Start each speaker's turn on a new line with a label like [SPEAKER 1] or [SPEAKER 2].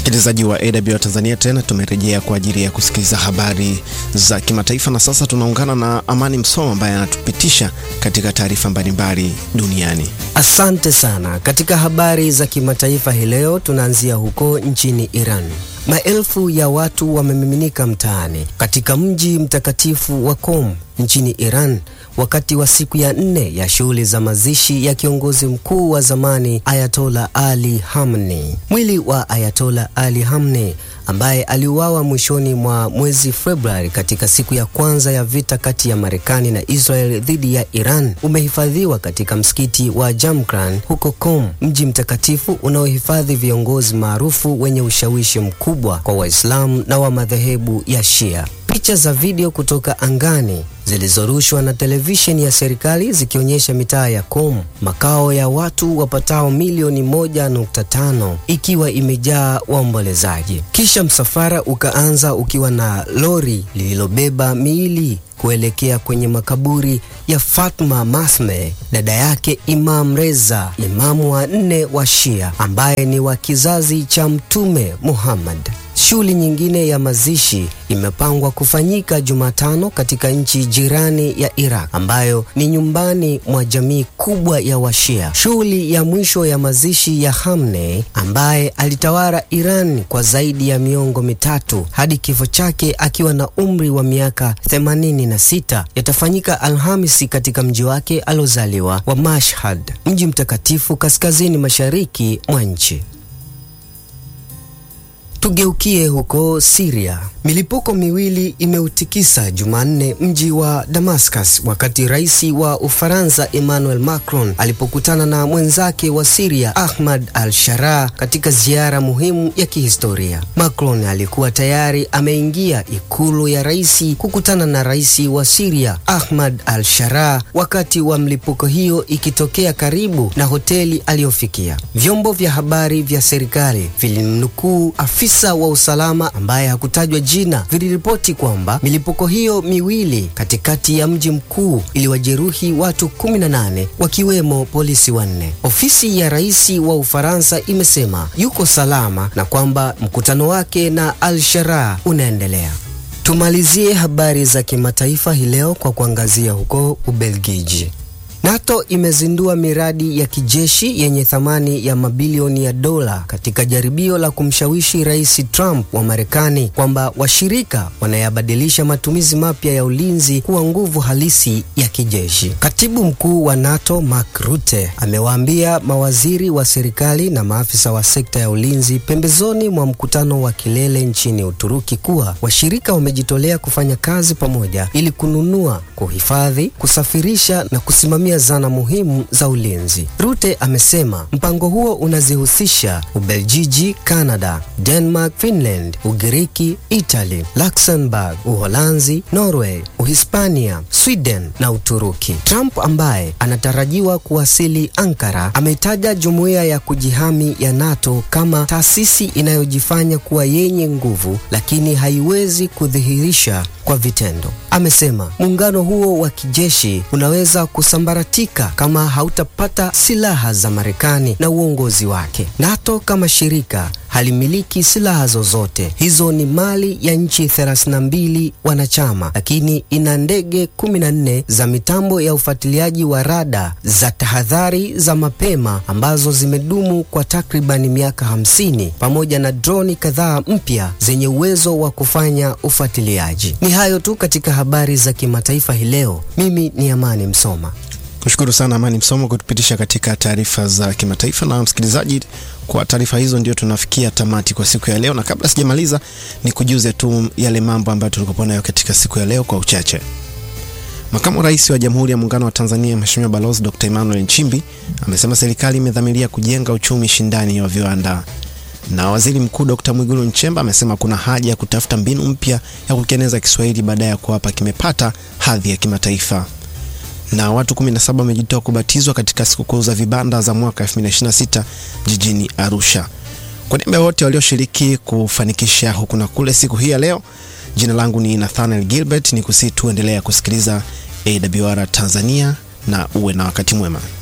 [SPEAKER 1] Msikilizaji wa AW Tanzania, tena tumerejea kwa ajili ya kusikiliza habari za kimataifa, na sasa tunaungana na Amani Msoma ambaye anatupitisha katika taarifa mbalimbali duniani.
[SPEAKER 2] Asante sana. Katika habari za kimataifa hii leo tunaanzia huko nchini Iran. Maelfu ya watu wamemiminika mtaani katika mji mtakatifu wa Qom nchini Iran wakati wa siku ya nne ya shughuli za mazishi ya kiongozi mkuu wa zamani Ayatola Ali Khamenei. Mwili wa Ayatola Ali Khamenei ambaye aliuawa mwishoni mwa mwezi Februari katika siku ya kwanza ya vita kati ya Marekani na Israel dhidi ya Iran umehifadhiwa katika msikiti wa Jamkran huko Qom, mji mtakatifu unaohifadhi viongozi maarufu wenye ushawishi mkubwa kwa Waislamu na wa madhehebu ya Shia. Picha za video kutoka angani zilizorushwa na televisheni ya serikali zikionyesha mitaa ya Qom, makao ya watu wapatao milioni moja nukta tano ikiwa imejaa waombolezaji. Kisha msafara ukaanza ukiwa na lori lililobeba miili kuelekea kwenye makaburi ya Fatma Masme, dada yake Imam Reza, imamu wa nne wa Shia ambaye ni wa kizazi cha Mtume Muhammad. Shughuli nyingine ya mazishi imepangwa kufanyika Jumatano katika nchi jirani ya Iraq ambayo ni nyumbani mwa jamii kubwa ya Washia. Shughuli ya mwisho ya mazishi ya Khamenei ambaye alitawala Iran kwa zaidi ya miongo mitatu hadi kifo chake akiwa na umri wa miaka 86 yatafanyika Alhamisi katika mji wake aliozaliwa wa Mashhad, mji mtakatifu kaskazini mashariki mwa nchi. Tugeukie huko Syria. Milipuko miwili imeutikisa Jumanne mji wa Damascus wakati rais wa Ufaransa Emmanuel Macron alipokutana na mwenzake wa Syria Ahmad al-Sharaa katika ziara muhimu ya kihistoria. Macron alikuwa tayari ameingia ikulu ya rais kukutana na rais wa Syria Ahmad al-Sharaa wakati wa mlipuko hiyo ikitokea karibu na hoteli aliyofikia. Vyombo vya habari vya serikali vilimnukuu afisa wa usalama ambaye hakutajwa jina viliripoti kwamba milipuko hiyo miwili katikati ya mji mkuu iliwajeruhi watu 18 wakiwemo polisi wanne. Ofisi ya rais wa Ufaransa imesema yuko salama na kwamba mkutano wake na Al-Sharaa unaendelea. Tumalizie habari za kimataifa hii leo kwa kuangazia huko Ubelgiji. NATO imezindua miradi ya kijeshi yenye thamani ya mabilioni ya dola katika jaribio la kumshawishi Rais Trump wa Marekani kwamba washirika wanayabadilisha matumizi mapya ya ulinzi kuwa nguvu halisi ya kijeshi. Katibu mkuu wa NATO Mark Rutte amewaambia mawaziri wa serikali na maafisa wa sekta ya ulinzi pembezoni mwa mkutano wa kilele nchini Uturuki kuwa washirika wamejitolea kufanya kazi pamoja ili kununua, kuhifadhi, kusafirisha na kusimamia zana muhimu za ulinzi. Rutte amesema mpango huo unazihusisha Ubeljiji, Canada, Denmark, Finland, Ugiriki, Italy, Luxembourg, Uholanzi, Norway, Uhispania, Sweden na Uturuki. Trump ambaye anatarajiwa kuwasili Ankara ameitaja jumuiya ya kujihami ya NATO kama taasisi inayojifanya kuwa yenye nguvu lakini haiwezi kudhihirisha kwa vitendo. Amesema muungano huo wa kijeshi unaweza kusambaratika kama hautapata silaha za Marekani na uongozi wake. NATO kama shirika halimiliki silaha zozote. Hizo ni mali ya nchi 32 wanachama, lakini ina ndege 14 za mitambo ya ufuatiliaji wa rada za tahadhari za mapema ambazo zimedumu kwa takribani miaka 50 pamoja na droni kadhaa mpya zenye uwezo wa kufanya ufuatiliaji. Ni hayo tu katika habari za kimataifa hii leo. Mimi ni Amani Msoma.
[SPEAKER 1] Kushukuru sana Amani Msomo kutupitisha katika taarifa za kimataifa. Na msikilizaji, kwa taarifa hizo ndio tunafikia tamati kwa siku ya leo, na kabla sijamaliza, ni kujuze tu yale mambo ambayo tulikuwa nayo katika siku ya leo kwa uchache. Makamu Rais wa Jamhuri ya Muungano wa Tanzania Mheshimiwa Balozi Dr. Emmanuel Nchimbi amesema serikali imedhamiria kujenga uchumi shindani wa viwanda. Na Waziri Mkuu Dr. Mwigulu Nchemba amesema kuna haja ya kutafuta mbinu mpya ya kukieneza Kiswahili baada ya kuwapa kimepata hadhi ya kimataifa na watu 17 wamejitoa kubatizwa katika sikukuu za vibanda za mwaka 2026 jijini Arusha. Kwa niaba ya wote walioshiriki kufanikisha huku na kule siku hii ya leo, jina langu ni Nathaniel Gilbert, ni kusihi tuendelea kusikiliza AWR Tanzania na uwe na wakati mwema.